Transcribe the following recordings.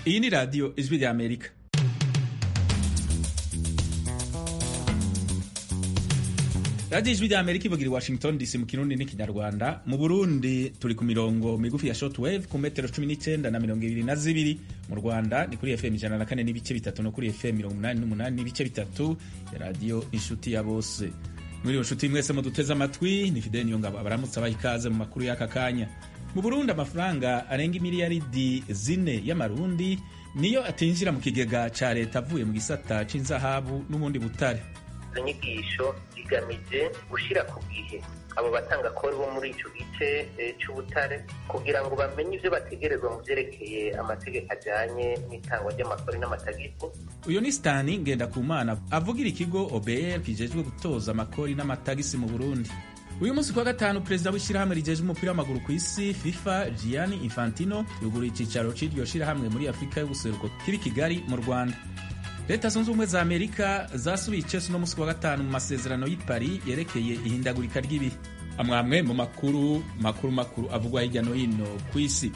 iyi ni radiyo ijwi rya amerika radiyo ijwi rya amerika ivugira i washington dc mu kirundi n'ikinyarwanda mu burundi turi ku mirongo migufi ya shortwave ku metero cumi n'icyenda na mirongo ibiri na zibiri mu rwanda ni kuri fm ijana na kane n'ibice bitatu no kuri fm mirongo umunani n'umunani n'ibice bitatu ya radiyo inshuti ya bose muri iyo nshuti mwese muduteze amatwi ni fideni niyo ngabo abaramutse abaha ikaze mu makuru y'aka kanya mu burundi amafaranga arenga imiliyaridi zine y'amarundi niyo atinjira mu kigega ca leta avuye mu gisata c'inzahabu n'ubundi butare izo nyigisho zigamije gushyira ku gihe abo batanga kori bo muri icyo gice cy'ubutare kugira ngo bamenye ibyo bategerezwa mu byerekeye amategeko ajyanye n'itangwa ry'amakori n'amatagisi uyu ni sitani ngendakumana avugira ikigo obr kijejwe gutoza amakori n'amatagisi mu burundi uyu munsi kuwa gatanu perezida w'ishyirahamwe rijeje umupira w'amaguru ku isi fifa gianni infantino yuguruye icyicaro cy'iryo shyirahamwe muri afurika y'ubuseruko kiri kigali mu rwanda leta zunze ubumwe za amerika zasubiye icesu uno munsi kuwa gatanu mu masezerano y'i paris yerekeye ihindagurika ry'ibihe amwamwe mu makuru makuru makuru avugwa hirya no hino ku isi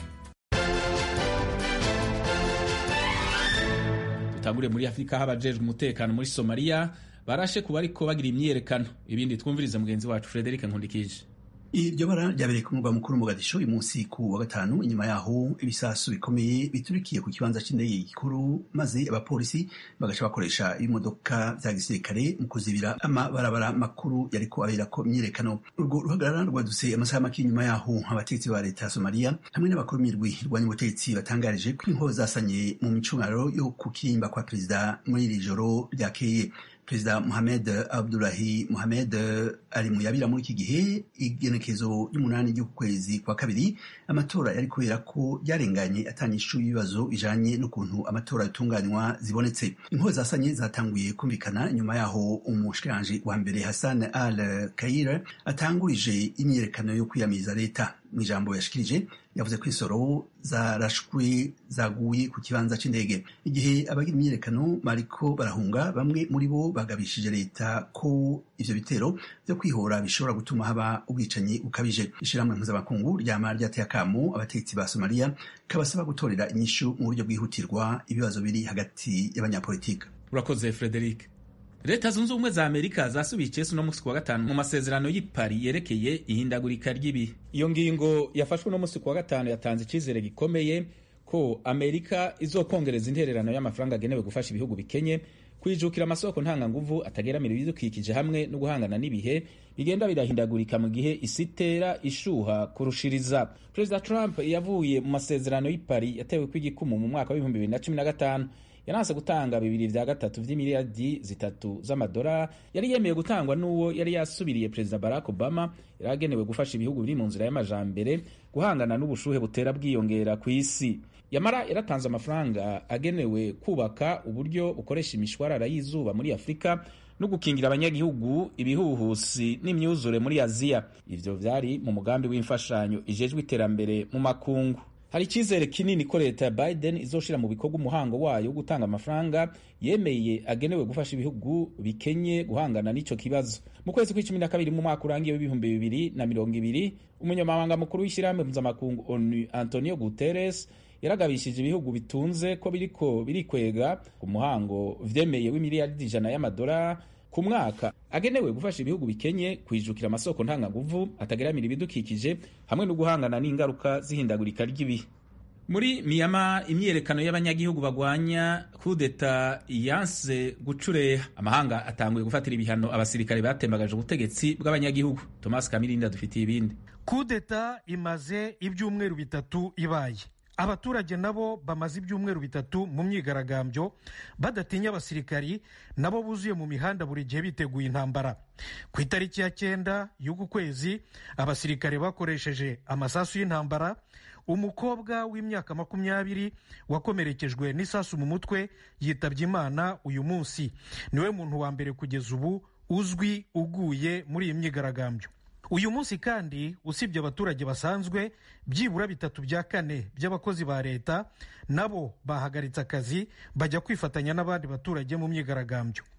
dutangure muri afurika aho abajejwe umutekano muri somaliya barashe kuba ariko bagira imyiyerekano ibindi twumvirize mugenzi wacu frederic nkundikije iryo bara ryabereye ku murwa mukuru Mogadisho uyu munsi ku wa gatanu inyuma yaho ibisasu bikomeye biturikiye ku kibanza cy'indege gikuru maze abapolisi bagaca bakoresha ibimodoka vya gisirikare mu kuzibira amabarabara makuru yariko aberako imyiyerekano urwo ruhagarara rwadutse amasaha make inyuma yaho abategetsi ba leta ya somaliya hamwe n'abakuru b'imirwi rwanya ubutegetsi batangarije ko inkoho zasanye mu micungararo yo ku kirimba kwa perezida muri iri joro ryakeye perezida Mohamed Abdullahi Mohamed ari mu yabira muri iki gihe igenekezo ry'umunani ry'ukwezi kwa kabiri amatora yari kubera ko yarenganye atanyishu y'ibibazo bijanye n'ukuntu amatora yatunganywa zibonetse inkoho zasanye zatanguye kumvikana nyuma yaho umushikiranje wa mbere Hassan Al Kaire atangurije imyiyerekano yo kwiyamiriza leta mu ijambo yashikirije yavuze ko insoro zarashwe zaguye ku kibanza c'indege igihe abagira imyiyerekano bariko barahunga bamwe muri bo bagabishije leta ko ivyo bitero vyo kwihora bishobora gutuma haba ubwicanyi bukabije ishirahamwe mpuzamakungu ryama ryateye akamo abategetsi ba somaliya kabasaba gutorera inyishu mu buryo bwihutirwa ibibazo biri hagati y'abanyapolitika urakoze frederic leta zunze ubumwe za amerika zasubiye icesu uno munsi kuwa gatanu mu masezerano y'i paris yerekeye ihindagurika ry'ibihe iyo ngingo yafashwe uno munsi kuwa gatanu yatanze icyizere gikomeye ko amerika izokongereza intererano y'amafaranga agenewe gufasha ibihugu bikenye kwijukira amasoko ntanganguvu atageramira ibidukikije hamwe no guhangana n'ibihe bigenda birahindagurika mu gihe isi itera ishuha kurushiriza perezida trump yavuye mu masezerano y'i paris yatewe kw'igikumu mu mwaka w'ibihumbi bibiri na cumi na gatanu yananse gutanga bibiri vya gatatu vy'imiliyardi zitatu z'amadora yari yemeye gutangwa n'uwo yari yasubiriye perezida barack obama yari agenewe gufasha ibihugu biri mu nzira y'amajambere guhangana n'ubushuhe butera bwiyongera ku isi yamara yaratanze amafaranga agenewe kubaka uburyo bukoresha imishwarara y'izuba muri afurika no gukingira abanyagihugu ibihuhusi n'imyuzure muri aziya ivyo vyari mu mugambi w'imfashanyo ijejwe iterambere mu makungu hari icyizere kinini ko leta ya biden izoshira mu bikorwa umuhango wayo wo gutanga amafaranga yemeye agenewe gufasha ibihugu bikenye guhangana n'ico kibazo mu kwezi kw'icumi na kabiri mu mwaka urangiye w'ibihumbi bibiri na mirongo ibiri umunyamabanga mukuru w'ishyirahamwe mpuzamakungu onu antonio guterres yaragabishije ibihugu bitunze ko biriko birikwega ku muhango vyemeye w'imiliyaridi ijana y'amadolari ku mwaka agenewe gufasha ibihugu bikenye kwijukira amasoko ntanganguvu atageramira ibidukikije hamwe no guhangana n'ingaruka z'ihindagurika ry'ibihe muri miyama imyiyerekano y'abanyagihugu bagwanya kudeta yanse gucureha amahanga atanguye gufatira ibihano abasirikare batembagaje ubutegetsi bw'abanyagihugu thomas kamirinda dufitiye ibindi kudeta imaze ibyumweru bitatu ibaye abaturage nabo bamaze ibyumweru bitatu mu myigaragambyo badatinya abasirikari nabo buzuye mu mihanda buri gihe biteguye intambara ku itariki ya cyenda y'uku kwezi abasirikare bakoresheje amasasu y'intambara umukobwa w'imyaka makumyabiri wakomerekejwe n'isasu mu mutwe yitabye imana uyu munsi niwe muntu wa mbere kugeza ubu uzwi uguye muri iyi myigaragambyo uyu munsi kandi usibye abaturage basanzwe byibura bitatu bya kane by'abakozi ba leta nabo bahagaritse akazi bajya kwifatanya n'abandi baturage mu myigaragambyo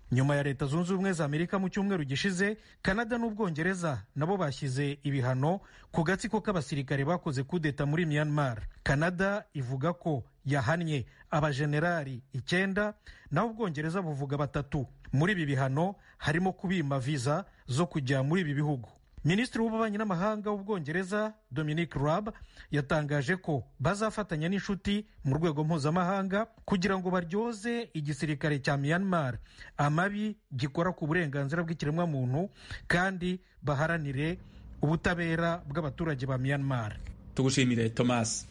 nyuma ya leta zunze ubumwe za amerika mu cyumweru gishize kanada n'ubwongereza nabo bashyize ibihano ku gatsiko k'abasirikare bakoze kudeta muri myanmar kanada ivuga ko yahannye abajenerali icyenda naho ubwongereza buvuga batatu muri ibi bihano harimo kubima viza zo kujya muri ibi bihugu minisitiri w'ububanyi n'amahanga w'ubwongereza dominic rab yatangaje ko bazafatanya n'inshuti mu rwego mpuzamahanga kugira ngo baryoze igisirikare cya myanmar amabi gikora ku burenganzira bw'ikiremwamuntu kandi baharanire ubutabera bw'abaturage ba myanmar tugushimire thomas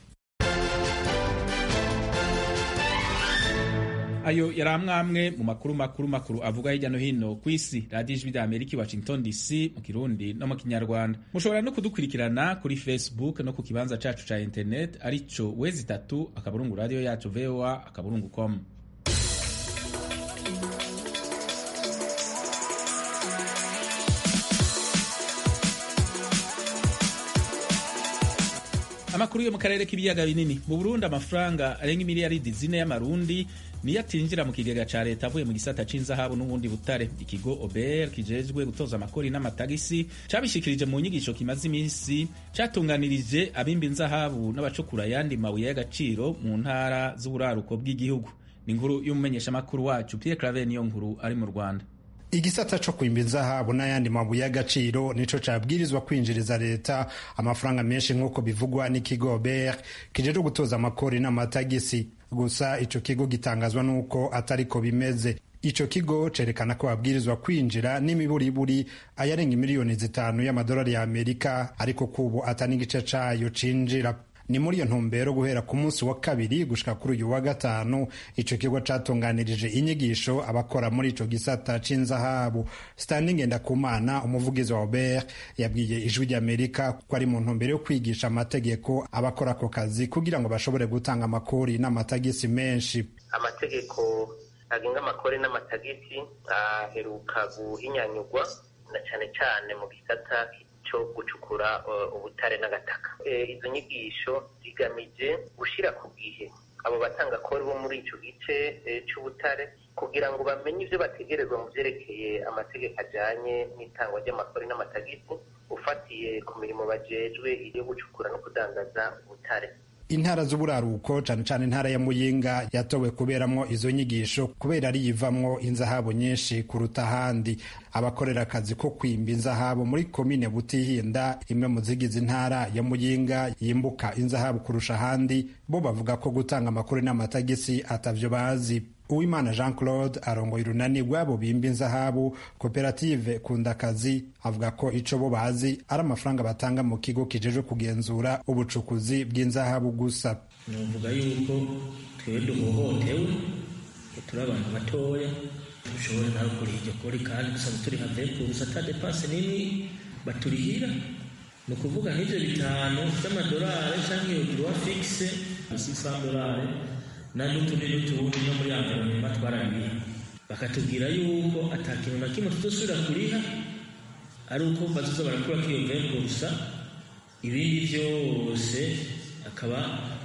ayo yari amwamwe mu makuru makuru makuru avuga hirya no hino ku isi radiyo ijwi rya amerika i washington dc mu kirundi no mu kinyarwanda mushobora no kudukurikirana kuri facebook no ku kibanza cacu ca internet arico wezi itatu akaburungu radiyo yacu voa akaburungu com amakuru yo mu karere k'ibiyaga binini mu burundi amafaranga arenga imiliyaridi zine y'amarundi niyo atinjira mu kigega ca leta avuye mu gisata c'inzahabu n'ubundi butare ikigo ober kijejwe gutoza amakori n'amatagisi cabishikirije mu nyigisho kimaze iminsi catunganirije abimba inzahabu n'abacukura ayandi mabuye y'agaciro mu ntara z'uburaruko bw'igihugu ni inkuru y'umumenyeshamakuru wacu pierre claver niyo nkuru ari mu rwanda igisata co kwimba inzahabu n'ayandi mabuye y'agaciro nico cabwirizwa kwinjiriza leta amafaranga menshi nk'uko bivugwa n'ikigo ber kijejwe gutoza amakori n'amatagisi gusa ico kigo gitangazwa n'uko atariko bimeze ico kigo cerekana ko babwirizwa kwinjira n'imiburiburi ayarenga imiliyoni zitanu y'amadolari ya amerika ariko kubu ata n'igice cayo cinjira ni muri iyo ntumbero guhera ku munsi wa kabiri gushika kuri uyu wa gatanu ico kigo catunganirije inyigisho abakora muri ico gisata c'inzahabu standing ngendakumana umuvugizi wa obert yabwiye ijwi ry'amerika ko ari mu ntumbero yo kwigisha amategeko abakora ako kazi kugira ngo bashobore gutanga amakori n'amatagisi menshi amategeko agenga amakori n'amatagisi aheruka guhinyanyurwa na cane cane mu gisata cyo gucukura ubutare n'agataka izo nyigisho zigamije gushyira ku gihe abo batangakori bo muri icyo gice cy'ubutare kugira ngo bamenye ibyo bategerezwa mu byerekeye amategeko ajyanye n'itangwa ry'amakori n'amatagisi ufatiye ku mirimo bajejwe iyo gucukura no kudandaza ubutare intara z'uburaruko cane cane intara ya muyinga yatowe kuberamwo izo nyigisho kubera ari yivamwo inzahabu nyinshi kuruta ahandi abakorera akazi ko kwimba inzahabu muri komine butihinda imwe mu zigize intara ya muyinga yimbuka inzahabu kurusha ahandi bo bavuga ko gutanga amakuru n'amatagisi atavyo bazi uwimana jean claude arongoye urunani rw'abo bimba inzahabu koperative kundakazi avuga ko ico bo bazi ari amafaranga batanga mu kigo kijejwe kugenzura ubucukuzi bw'inzahabu gusa novuga yuko twewe duhohotewe turi abantu batoya dushobora nawe kuriha iryo kori kandi dusaba turi have kurusa ata depanse nini baturihira ni ukuvuga nk'ivyo bitanu vy'amadolari canke iyo droit fixe six dolari n'utundi n'utundi no muri environnement twarariha bakatubwira yuko ata kintu na kimwe tutosubira kuriha ari uko bazoza barakura k'iyo mvengo gusa ibindi vyose akaba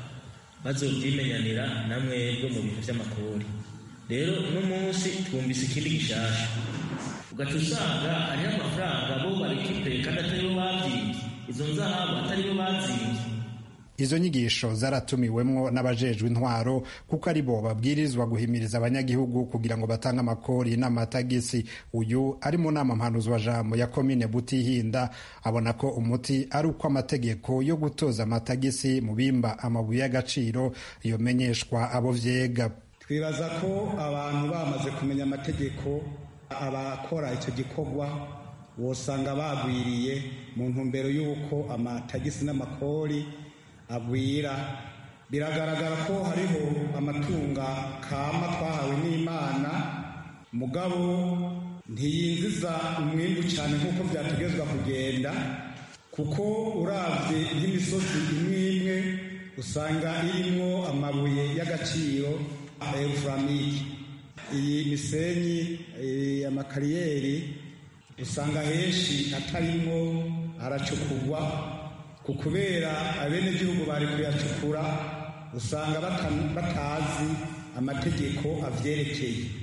bazovyimenyanira na mwebwe mu bintu vy'amakori rero uno munsi twumvise ikindi gishasha ugaca usanga hariho amafaranga bo barekipeye kandi atari bo bavyivye izo nzahabu atari bo bazivye izo nyigisho zaratumiwemwo n'abajejwe intwaro kuko ari bo babwirizwa guhimiriza abanyagihugu kugira ngo batange amakori n'amatagisi uyu ari mu nama mpanuzwa jambo ya komine butihinda abona ko umuti ari uko amategeko yo gutoza amatagisi mu bimba amabuye y'agaciro yomenyeshwa abo vyega twibaza ko abantu bamaze kumenya amategeko abakora icyo gikorwa wosanga bagwiriye mu ntumbero y'uko amatagisi n'amakori agwira biragaragara ko hariho amatunga kama twahawe n'imana mugabo ntiyinjiza umwimbu cyane nk'uko byategezwa kugenda kuko uravye nk'imisozi imwe imwe usanga irimwo amabuye y'agaciro eufuramike iyi misenyi amakariyeri usanga henshi atarimwo aracukurwa ku kubera abenegihugu bari kuyacukura usanga batazi amategeko avyerekeye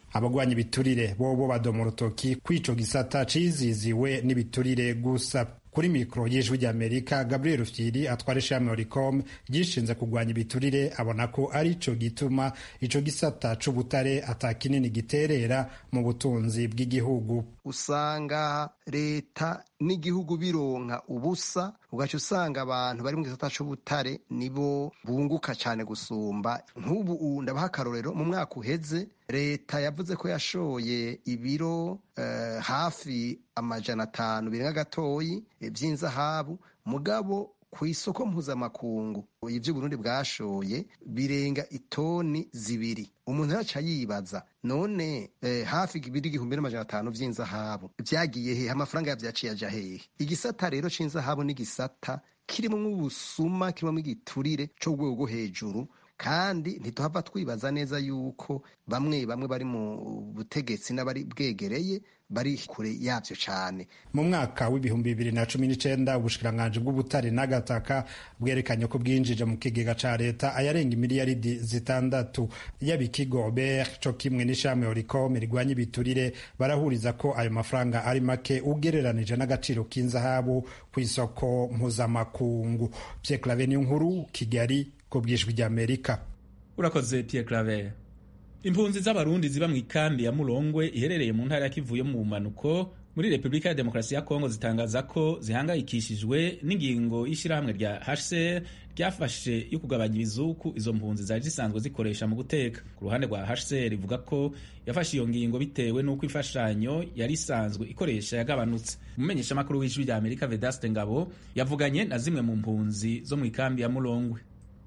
abagwanya ibiturire bobo badoma urutoki kw'ico gisata ciziziwe n'ibiturire gusa kuri mikoro y'ijwi ry'amerika gabriel rufyiri atwara ishami oricom ryishinze kurwanya ibiturire abona ko ari co gituma ico gisata c'ubutare ata kinini giterera mu butunzi bw'igihugu usanga leta n'igihugu bironka ubusa ugaca usanga abantu bari mu gisata c'ubutare nibo bunguka cane gusumba nk'ubu ndabaha akarorero mu mwaka uheze leta yavuze ko yashoye ibiro uh, hafi amajana atanu birenga gatoyi vy'inzahabu mugabo ku isoko mpuzamakungu ivyo Burundi bwashoye birenga itoni zibiri umuntu yaca yibaza none eh, hafi ibiri igihumbi n'amajana atanu vy'inzahabu vyagiye hehe amafaranga yavyaciye aja hehe igisata rero c'inzahabu n'igisata kirimwo ubusuma kirimwo igiturire co rwego rwo hejuru kandi ntituhava twibaza neza yuko bamwe bamwe bari mu butegetsi n'abari bwegereye bari kure yavyo cane mu mwaka w'ibihumbi bibiri na cumi n'icenda ubushikiranganji bw'ubutare n'agataka bwerekanye ko bwinjije mu kigega ca leta ayarenga imiliyaridi zitandatu yaba ikigo obert co kimwe n'ishami oricom rigwanya ibiturire barahuriza ko ayo mafaranga ari make ugereranije n'agaciro k'inzahabu kw'isoko mpuzamakungu pierre clave nkuru kigali ku bwijwi ry'amerika urakoze pierre claver impunzi z'abarundi ziba mu ikambi ya murongwe iherereye mu ntara ya kivu yo mu mpanuko muri repubulika ya demokarasi ya kongo zitangaza ko zihangayikishijwe n'ingingo y'ishyirahamwe rya hcr ryafashe yo kugabanya ibizuku izo mpunzi zari zisanzwe zikoresha mu guteka ku ruhande rwa hcr rivuga ko yafashe iyo ngingo bitewe n'uko imfashanyo yari isanzwe ikoresha yagabanutse umumenyeshamakuru w'ijwi rya amerika vedaste ngabo yavuganye na zimwe mu mpunzi zo mu ikambi ya murongwe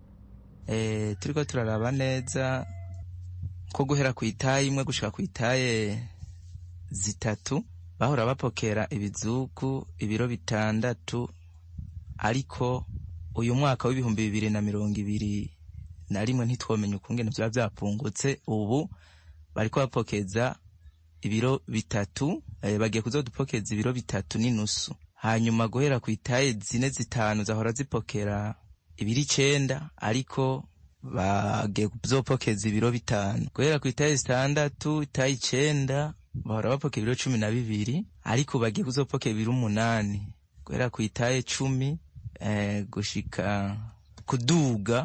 e, turiko turaraba neza ko guhera ku itaye imwe gushika ku itaye zitatu bahora bapokera ibizuku ibiro bitandatu ariko uyu mwaka w'ibihumbi bibiri na mirongo ibiri na rimwe ntitwomenya ukungene vyaba vyapfungutse ubu bariko bapokeza ibiro bitatu e, bagiye kuzodupokeza ibiro bitatu n'inusu hanyuma guhera ku itaye zine zitanu zahora zipokera ibiri icenda ariko bagiye kuzopokeza ibiro bitanu guhera ku itaye zitandatu itaye icenda bahora bapokera ibiro cumi na bibiri ariko bagiye kuzopokera ibiro umunani guhera ku itaye cumi eh, gushika kuduga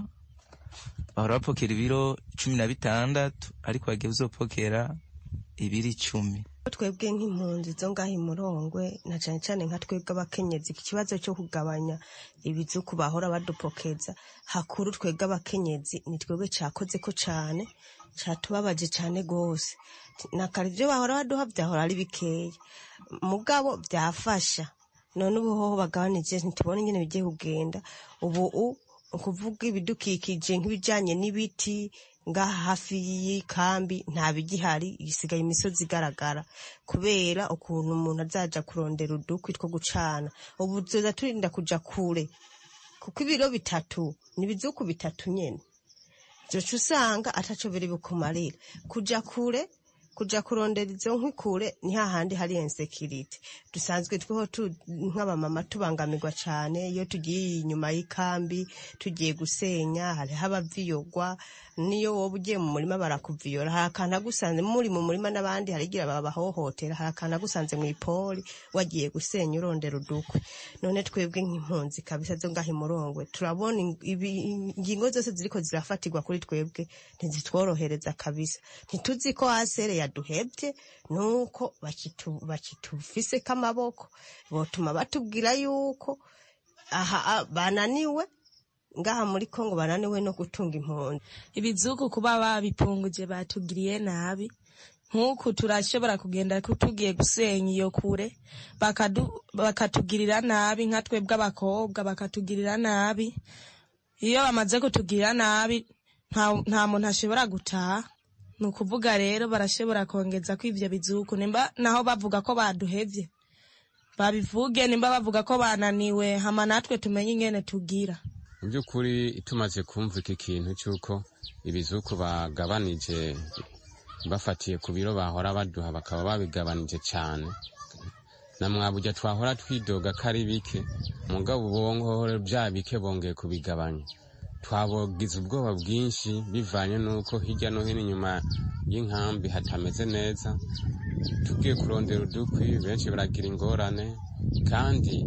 bahora bapokera ibiro cumi na bitandatu ariko bagiye kuzopokera ibiri icumi twebwe nk'impunzi zo ngaho imurongwe na cyane cyane nka twebwe abakenyezi ikibazo cyo kugabanya ibizuku bahora badupokeza hakuru twebwe abakenyezi ni twebwe cyakoze ko cyane cyatubabaje cyane rwose na kare ibyo bahora baduha byahora ari bikeya mugabo byafasha none ubu hoho bagabanije ntitubone ingene bigiye kugenda ubu ukuvuga ibidukikije nk'ibijyanye n'ibiti ngaha hafi y'ikambi nta bigihari isigaye imisozi igaragara kubera ukuntu umuntu azaja kurondera udukwi two gucana ubu tuza turinda kuja kure kuko ibiro bitatu ni ibizuku bitatu nyene vyoca usanga ataco biri bukumarira kuja kure kuja kurondera izo nkwi kure ni hahandi hari insekirite dusanzwe tweho nk'abamama tubangamirwa cane iyo tugiye inyuma y'ikambi tugiye gusenya hariho abaviyogwa niyo woba ugiye mu murima barakuviyora hari akantu agusanze muri mu murima n'abandi harigira babahohotera hari akantu agusanze mu ipoli wagiye gusenya urondera udukwe none twebwe nk'impunzi kabisa zo ngaho imurongwe turabona ingingo zose ziriko zirafatirwa kuri twebwe ntizitworohereza kabisa ntituzi ko hasere yaduhebye nuko bakitufiseko amaboko botuma batubwira yuko aha bananiwe ngaha muri kongo bananiwe no gutunga impunzi ibizuku kuba babipunguje batugiriye nabi nk'uku turashobora kugenda tugiye gusenya iyo kure bakatugirira nabi nka twebwe abakobwa bakatugirira nabi iyo bamaze kutugirira nabi nta muntu ashobora gutaha ni ukuvuga rero barashobora kongeza ko ivyo bizuku nimba naho bavuga ko baduhevye babivuge nimba bavuga ko bananiwe hama natwe tumenye ingene tugira mu by'ukuri tumaze kumva iki kintu cy'uko ibizuku bagabanije bafatiye ku biro bahora baduha bakaba babigabanije cyane na mwabujya twahora twidoga ko ari bike mugabo ubongo bya bike bongeye kubigabanya twabogize ubwoba bwinshi bivanye n'uko hirya no hino inyuma y'inkambi hatameze neza tugiye kurondera udukwi benshi baragira ingorane kandi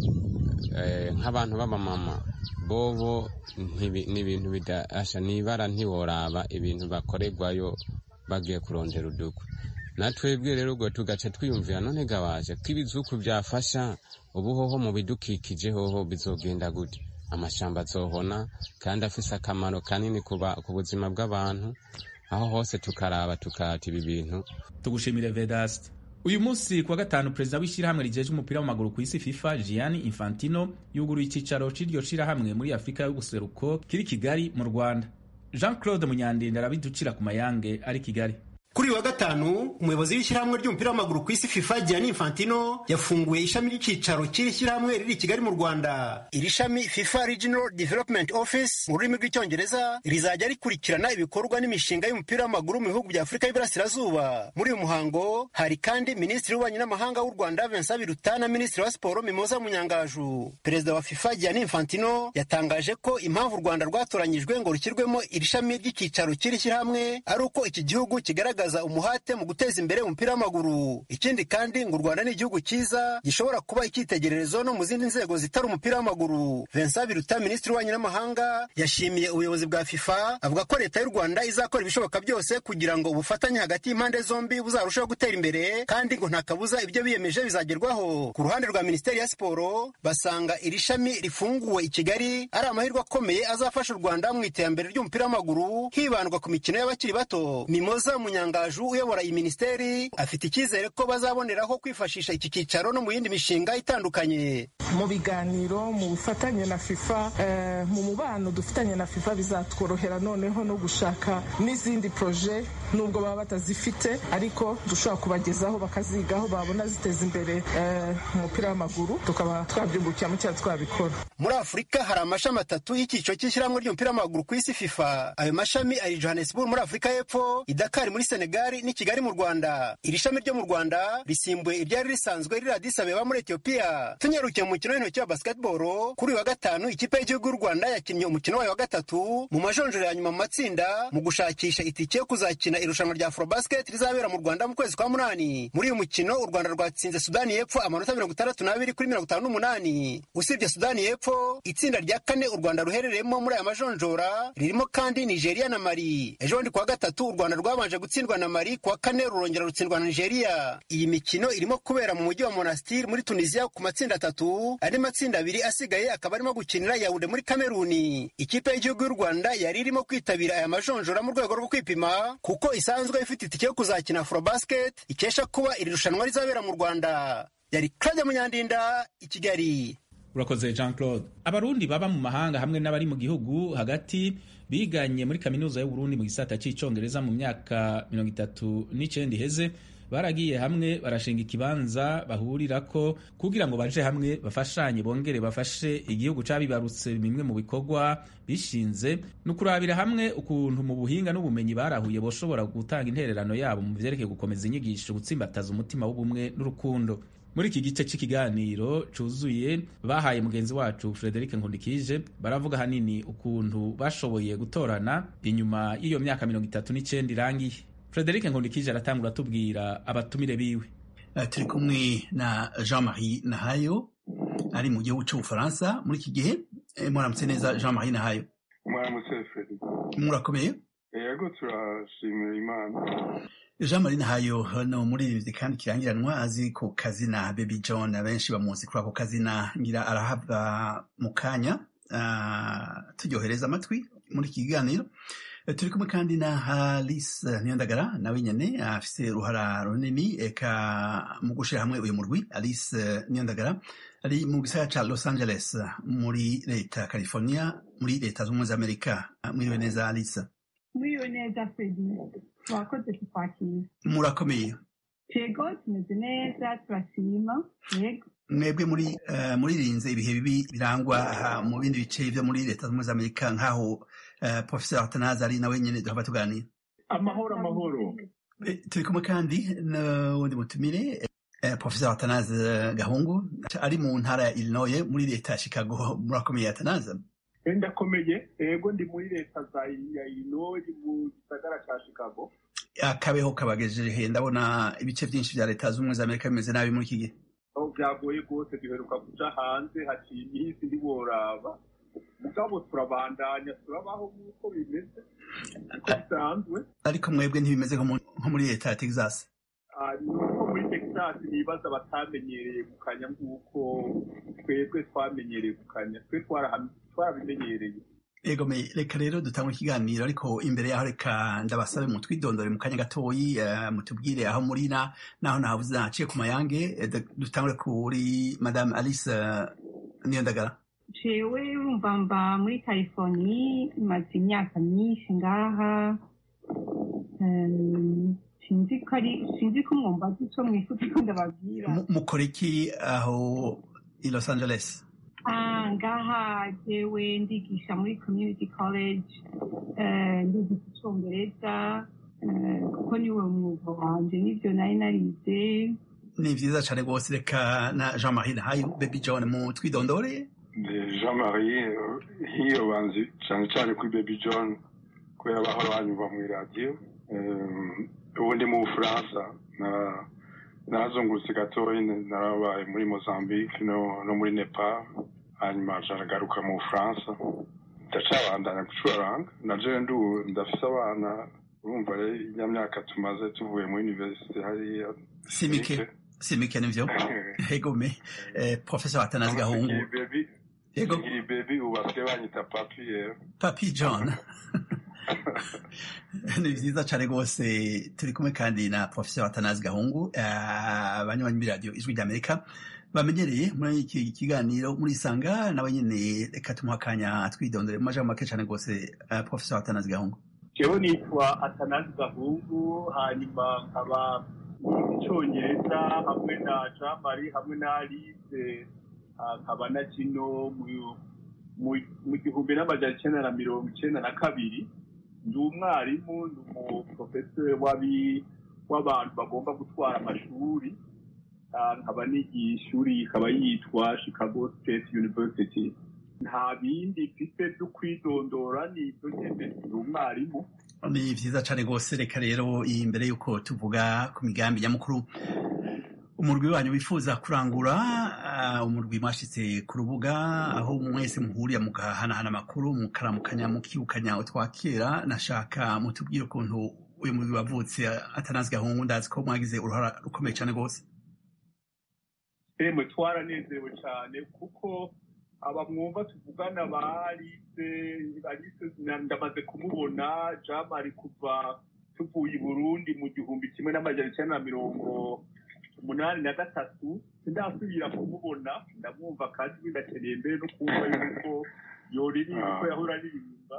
nk'abantu b'abamama bobo ni ibintu bidasha nibara ntiworaba ibintu bakorerwayo bagiye kurondera udukwi natwebwe rero ubwo tugaca twiyumvira none gabaje ko ibizuku byafasha ubu hoho mu bidukikije hoho bizogenda gute amashamba azohona kandi afise akamaro kanini ku buzima bw'abantu aho hose tukaraba tukata ibi bintu tugushimire vedast uyu munsi kuwa gatanu perezida w'ishyirahamwe rijeje umupira w'amaguru ku isi fifa gianni infantino yuguruye icyicaro cy'iryo shyirahamwe muri afurika y'ubuseruko kiri kigali mu rwanda jean claude munyandinda arabiducira ku mayange ari kigali kuri uyu wa gatanu umuyobozi w'ishyirahamwe ry'umupira w'amaguru ku isi fifa gianni infantino yafunguye ishami ry'icyicaro cy'iri shyirahamwe riri i kigali mu rwanda iri shami fifa regional development office mu rurimi rw'icyongereza rizajya rikurikirana ibikorwa n'imishinga y'umupira w'amaguru mu bihugu bya afurika y'iburasirazuba muri uyu muhango hari kandi minisitiri w'ububanyi n'amahanga w'u rwanda vincent biruta na minisitiri wa siporo mimoza munyangaju perezida wa fifa gianni infantino yatangaje ko impamvu u rwanda rwatoranyijwe ngo rushyirwemo iri shami ry'icyicaro cy'iri shyirahamwe ari uko iki gihugu kigaragaza umuhate mu guteza imbere umupira w'amaguru ikindi kandi ngo u rwanda ni igihugu cyiza gishobora kuba icyitegererezo no mu zindi nzego zitari umupira w'amaguru vincent biruta minisitiri w'ububanyi n'amahanga yashimiye ubuyobozi bwa fifa avuga ko leta y'u rwanda izakora ibishoboka byose kugira ngo ubufatanye hagati y'impande zombi buzarushaho gutera imbere kandi ngo nta kabuza ibyo biyemeje bizagerwaho ku ruhande rwa minisiteri ya siporo basanga iri shami rifunguwe i kigali ari amahirwe akomeye azafasha u rwanda mu iterambere ry'umupira w'amaguru hibandwa ku mikino y'abakiri bato mimoza munyanga Ngaju uyobora iyi minisiteri afite icyizere ko bazaboneraho kwifashisha iki cyicaro no mu yindi mishinga itandukanye mu biganiro mu bufatanye na fifa mu mubano dufitanye na fifa bizatworohera noneho no gushaka n'izindi proje nubwo baba batazifite ariko dushobora kubagezaho bakazigaho babona ziteza imbere umupira w'amaguru tukaba twabyungukiramo cyangwa twabikora muri afurika hari amashami atatu y'icyiciro cy'ishyirahamwe ry'umupira w'amaguru ku isi fifa ayo mashami ari johannesburg muri afurika y'epfo idakari muri senegali n'i kigali mu rwanda iri shami ryo mu rwanda risimbuye iryari risanzwe riri Addis Abeba muri etiyopiya tunyarukiye mu mukino w'intoki wa basketball kuri uyu wa gatanu ikipe y'igihugu y'u rwanda yakinnye umukino wayo wa gatatu mu majonjoro ya nyuma mu matsinda mu gushakisha itike yo kuzakina irushanwa rya afrobasket rizabera mu rwanda mu kwezi kwa munani muri uyu mukino u rwanda rwatsinze sudani y'epfo amanota mirongo itandatu n'abiri kuri mirongo itanu n'umunani usibye sudani y'epfo itsinda rya kane u rwanda ruherereyemo muri aya majonjora ririmo kandi nigeria na mali ejo bundi kuwa gatatu u rwanda rwabanje gutsindwa na mali kuwa kane rurongera rutsindwa na nigeria iyi mikino irimo kubera mu mujyi wa monastir muri tunisia ku matsinda atatu andi matsinda abiri asigaye akaba arimo gukinira yawunde muri kameruni ikipe y'igihugu y'u rwanda yari irimo kwitabira aya majonjora mu rwego rwo kwipima kuko isanzwe ifite itike yo kuzakina afrobasket ikesha kuba iri rushanwa rizabera mu rwanda yari claudia munyandinda i kigali urakoze jean claude abarundi baba mu mahanga hamwe n'abari mu gihugu hagati biganye muri kaminuza y'uburundi mu gisata cy'icyongereza mu myaka mirongo itatu n'icyenda iheze baragiye hamwe barashinga ikibanza bahurirako kugira ngo baje hamwe bafashanye bongere bafashe igihugu cabibarutse bimwe mu bikorwa bishinze ni ukurabira hamwe ukuntu mu buhinga n'ubumenyi barahuye boshobora gutanga intererano yabo mu vyerekeye gukomeza inyigisho gutsimbataza umutima w'ubumwe n'urukundo muri iki gice cy'ikiganiro cyuzuye bahaye mugenzi wacu frederic nkundikije baravuga hanini ukuntu bashoboye gutorana inyuma y'iyo myaka mirongo itatu n'icyenda irangiye frederic nkundikije aratangura atubwira abatumire biwe turi kumwe na jean marie nahayo ari mu gihugu cy'ubufaransa muri iki gihe muramutse neza jean marie nahayo muramutse frederic murakomeye yego turashimira imana jean marie nahayo ni umuririmbyi kandi kirangiranwa azi ku kazina baby john abenshi bamuzi kuri ako kazina ngira arahabwa mu kanya turyohereza amatwi muri iki kiganiro turi kumwe kandi na Alice Niyondagara nawe nyene afise uruhara runini eka mu gushira hamwe uyu murwi Alice Niyondagara ari mu gisagara ca Los Angeles muri leta ya California muri leta z'ubumwe za Amerika mwiriwe neza Alice mwiriwe neza Fredi mwakoze kukwakira murakomeye yego tumeze neza turashima yego mwebwe muri uh, muririnze ibihe bibi birangwa uh, mu bindi bice vyo muri leta z'ubumwe za Amerika nk'aho uh, professeur Atanazi ari nawe nyene duhava tuganira amahoro amahoro turi kumwe kandi n'uwundi mutumire professeur Atanazi Gahungu ari mu ntara ya Illinois muri leta ya Chicago murakomeye Atanazi ndakomeye ego ndi muri leta za illinois mu gisagara ca chicago akabeho kabagejeje he ndabona ibice byinshi bya leta z'ubumwe za amerika bimeze nabi muri iki gihe aho byagoye rwose duheruka kuja hanze haciye iminsi ntiworaba mugabo turabandanya turabaho nk'uko bimeze uko bisanzwe ariko mwebwe ntibimeze nko muri leta ya texas nuko muri texas nibaza batamenyereye gukanya nk'uko twebwe twamenyereye gukanya twe twarabimenyereye ego me reka rero dutangwe ikiganiro ariko imbere yaho reka ndabasabe mu twidondore mu kanya gatoyi mutubwire aho muri na naho nahabuze naciye ku mayange dutangure kuri madame alice niyondagara jewe urumva mba muri californie maze imyaka myinshi ngaha sinzi ko ari sinzi ko mwumva ico mwifuza ko ndababwira mukora iki aho i los angeles Ah, ngaha jewe ndigisha muri community college ndigisha icongereza kuko niwe mwuga wanje nivyo nari narize ni vyiza cane rwose reka na jean marie nahaye baby john mu twidondore jean marie hiyo banzi cane cane kuri baby john kubera bahora banyumva mw'iradiyo ubu ndi mu bufaransa narazungurutse gatoyi narabaye muri mozambique no muri nepal hanyuma nagaruka mu bufaransa ndacabandanya gucuraranga na jewe ndu ndafise abana urumva rero iya myaka tumaze tuvuye muri universite hariya simike simike nivyo egome professor atanazi gahungu yego ngiri baby ubu basigaye banyita papi rero papi john ni vyiza cane rwose turi kumwe kandi na professor atanazi gahungu abanywanyi b'iradiyo ijwi ry'amerika bamenyereye muri iki kiganiro muri isanga nawe nyene reka tumuha akanya twidondore mu majambo make cane rwose professor atanazi gahungu jewe nitwa atanazi gahungu hanyuma nkaba icongereza hamwe na jean marie hamwe na alice nkaba na kino mu gihumbi n'amajana icenda na mirongo icenda na kabiri ndi umwarimu ni umuprofesori w'abantu bagomba gutwara amashuri nkaba nigiye ishuri ikaba yitwa chicago state university nta bindi mfite byo kwidondora ni ibyo nyine ni umwarimu ni vyiza cane rwose reka rero imbere y'uko tuvuga ku migambi nyamukuru umurwi wanyu wifuza kurangura umurwi mwashitse ku rubuga aho mwese muhurira mugahanahana amakuru mukaramukanya mukibukanya utwakera nashaka mutubwire ukuntu uyu murwi wavutse atanazi gahungu ndazi ko mwagize uruhara rukomeye cane rwose emwe twaranezerewe cyane kuko aba mwumva tuvugana ba alice alice ndamaze kumubona jean marie kuva tuvuye i burundi mu gihumbi kimwe n'amajana icyenda na mirongo umunani na gatatu sindasubira kumubona ndamwumva kandi binakeneye mbere no kumva yuko yoririmba uko yahora aririmba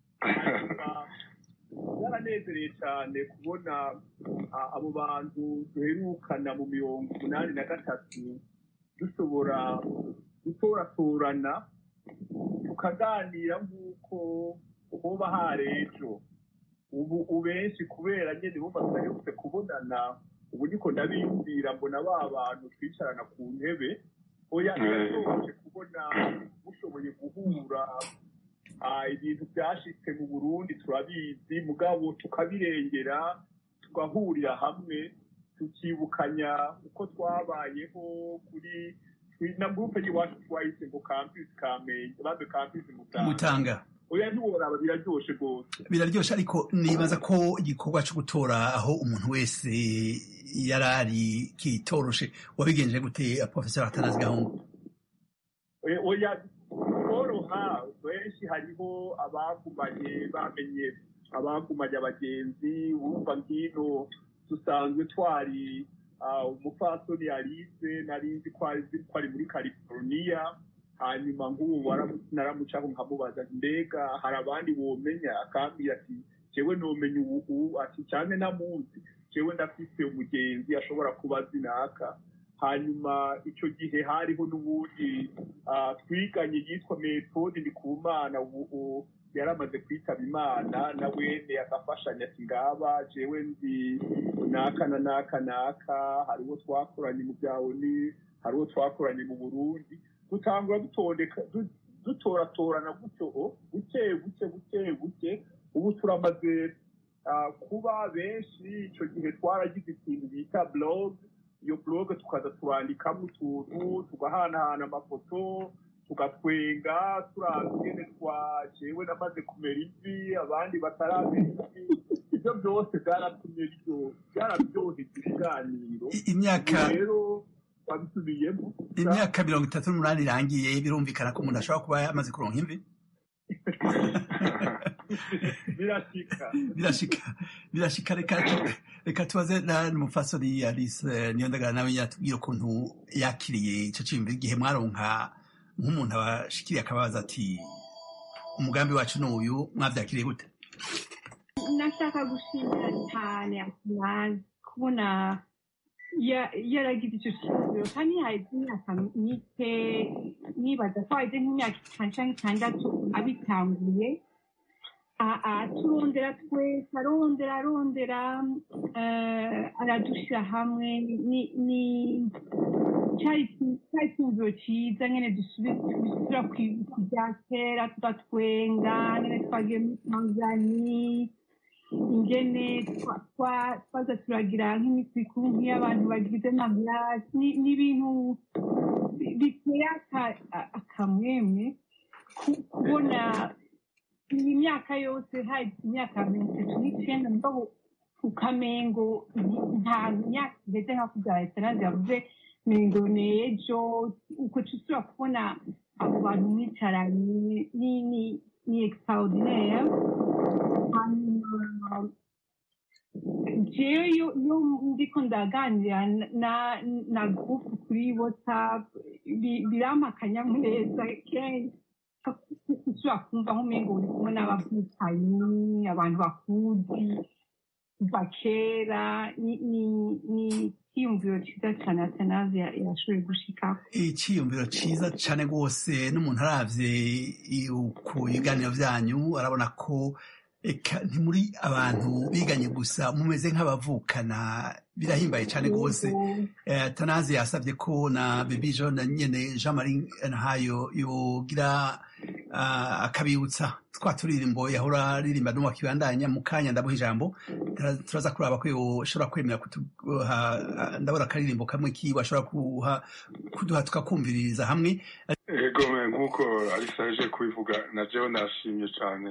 yaranezereye cyane kubona abo bantu duherukana mu mirongo umunani na gatatu dushobora gutoratorana tukaganira nk'uko hoba hari ejo ubu ubenshi kubera nyine bumva tudaherutse kubonana ubu niko ndabiyumvira mbona ba bantu twicarana ku ntebe oya birashoboje kubona mushoboye guhura ibintu byashitse mu burundi turabizi mugabo tukabirengera tugahurira hamwe tukibukanya uko twabayeho kuri na gurupe y'iwacu twahise ngo campus kamenge bambe campus mutanga oya ntiworaba biraryoshe rwose biraryoshe ariko nibaza ko igikorwa cyo gutora aho umuntu wese yari ari kitoroshe wabigenje gute professor atanazi gahungu oya koroha benshi hariho abagumanye bamenye abagumanye abagenzi urumva ngino dusanzwe twari umupfasoni alice nari nzi ko ari muri california hanyuma nk'ubu naramucaho nkamubaza mbega hari abandi womenya akambwira ati jewe nomenya ubu ati cyane namuzi jewe ndafise umugenzi ashobora kuba azi naka hanyuma icyo gihe hariho n'ubundi twiganye yitwa metode ndikumana ubu yari amaze kwitaba imana na wene agafashanya ati ngaba jewe nzi naka na naka naka hariho twakoranye mu bya oni hariho twakoranye mu burundi dutangura dutondeka dutoratorana gutyo buke buke buke buke ubu turamaze kuba benshi icyo gihe twaragize ikintu bita blog iyo blog tukaza turandikamo utuntu tugahanahana amafoto tugatwenga turabwene twajewe namaze kumera ivi abandi bataramera ivi ibyo byose byaratumye byararyoheza ibiganiro imyaka rero babisubiyemo imyaka mirongo itatu n'umunani irangiye birumvikana ko umuntu ashobora kuba yamaze kuronka imvi birashika birashika birashika reka reka tubaze n'umufasori alice niyondagara nawe yatubwira ukuntu yakiriye ico ciyumviro igihe mwaronka nk'umuntu abashikiriye akabaza ati umugambi wacu ni uyu mwavyakiriye gute nashaka gushimira cyane akumazi kubona yaragize icyo kibazo kandi haheze imyaka mike nibaza ko haheze nk'imyaka itanu cyangwa itandatu abitanguye turondera twese arondera arondera aradushyira hamwe ni cyari icyumviro cyiza nyine dusubira ku bya kera tugatwenga nyine twagiye muri tanzania ingene twaza turagira nk'iminsi mikuru nk'iy'abantu bagize mariage ni ibintu biteye akamwemwe kubona iyi myaka yose hari imyaka mirongo itatu n'icyenda mugabo ku kamengo nta myaka igeze nka kubya esanase yavuze mengo ni ejo uko tusubira kubona abo bantu mwicaranye ni extraordinaire hanyuma jewe iyo ndiko ndaganira na gurupu kuri whatsapp birampa akanyamuneza kenshi ushobora kumva nk'umengo uri kumwe n'abavukanyi abantu bakuzi kuva kera ni icyiyumviro cyiza cyane atanazi yashoboye gushikako icyiyumviro cyiza cyane rwose n'umuntu aravye ku biganiro vyanyu arabona ko eka ntimuri abantu biganye gusa mumeze nk'abavukana birahimbaye cyane rwose tanazi yasabye ko na bebi john nyene jean marie ntayo yogira akabibutsa twa turirimbo yahora aririmba no wakibandanya mu kanya ndabuha ijambo turaza kuraba ko yoshobora kwemera kuduha ndabona akaririmbo kamwe kiwe ashobora kuduha tukakumviririza hamwe ego nk'uko alisa aje kubivuga na jewe nashimye cyane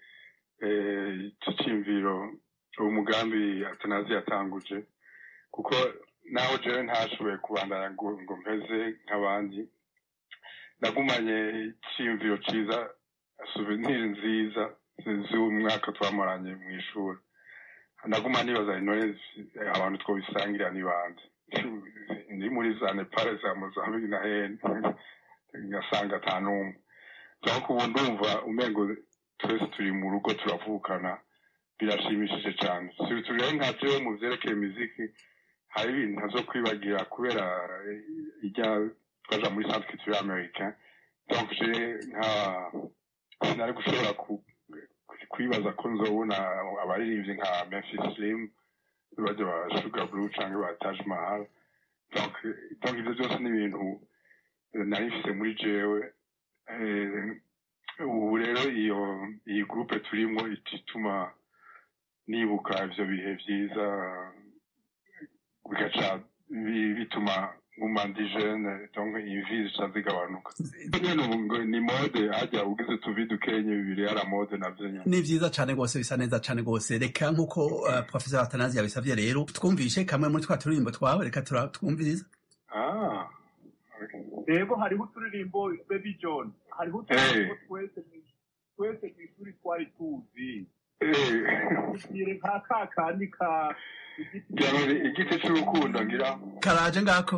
icyo cyiyumviro uwo mugambi atanazi yatanguje kuko naho jewe ntashoboye kubandanya ngo mpeze nk'abandi nagumanye icyiyumviro cyiza suveniri nziza z'umwaka twamaranye mu ishuri naguma nibaza intore abantu twobisangira ni bande ni muri za nepal za mozambique na hene ngasanga ata n'umwe ariko ubu ndumva umengo twese turi mu rugo turavukana birashimishije cyane turere nka jewe mu vyerekeye imiziki hari ibintu ntazo kwibagira kubera ijya twaja muri centre culturel américain donc je nka sinari gushobora kwibaza ko nzobona abaririmbyi nka memphis slim baje ba sugar blue canke ba taj mahal donc donc ivyo byose ni ibintu nari mfise muri jewe ubu rero iyo iyi groupe turimo ituma nibuka ivyo bihe vyiza bigaca bituma nguma ndi jeune donc imvi zica zigabanuka ni mode hajya ugize utuvi dukenye bibiri yara mode navyo nyene ni vyiza cane rwose bisa neza cane rwose reka nk'uko uh, professor atanazi yabisavye rero twumvishe kamwe muri twa turirimbo twawe reka twumviriza ah rero hariho uturirimbo baby john hariho uturirimbo twese twese mw'ishuri twari tuzi tubwire nka ka kandi ka igiti c'urukundo ngira karaje ngako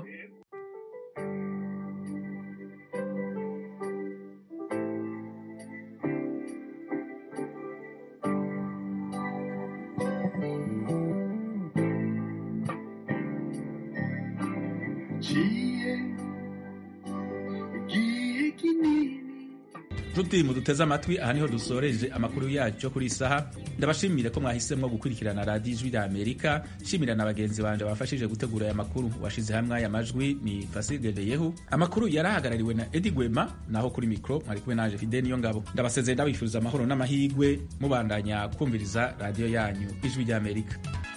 nshuti muduteze amatwi aha niho dusoreje amakuru yacu kuri isaha ndabashimire ko mwahisemo gukurikirana radiyo ijwi rya amerika nshimira na bagenzi banje bafashije gutegura aya makuru washize hamwe aya majwi ni fasigereyeho amakuru yarahagarariwe na edi gwema naho kuri mikoro mwari kumwe naje fide niyo ngabo ndabasezeye ndabifuriza amahoro n'amahirwe mubandanya kumviriza radiyo yanyu ijwi rya amerika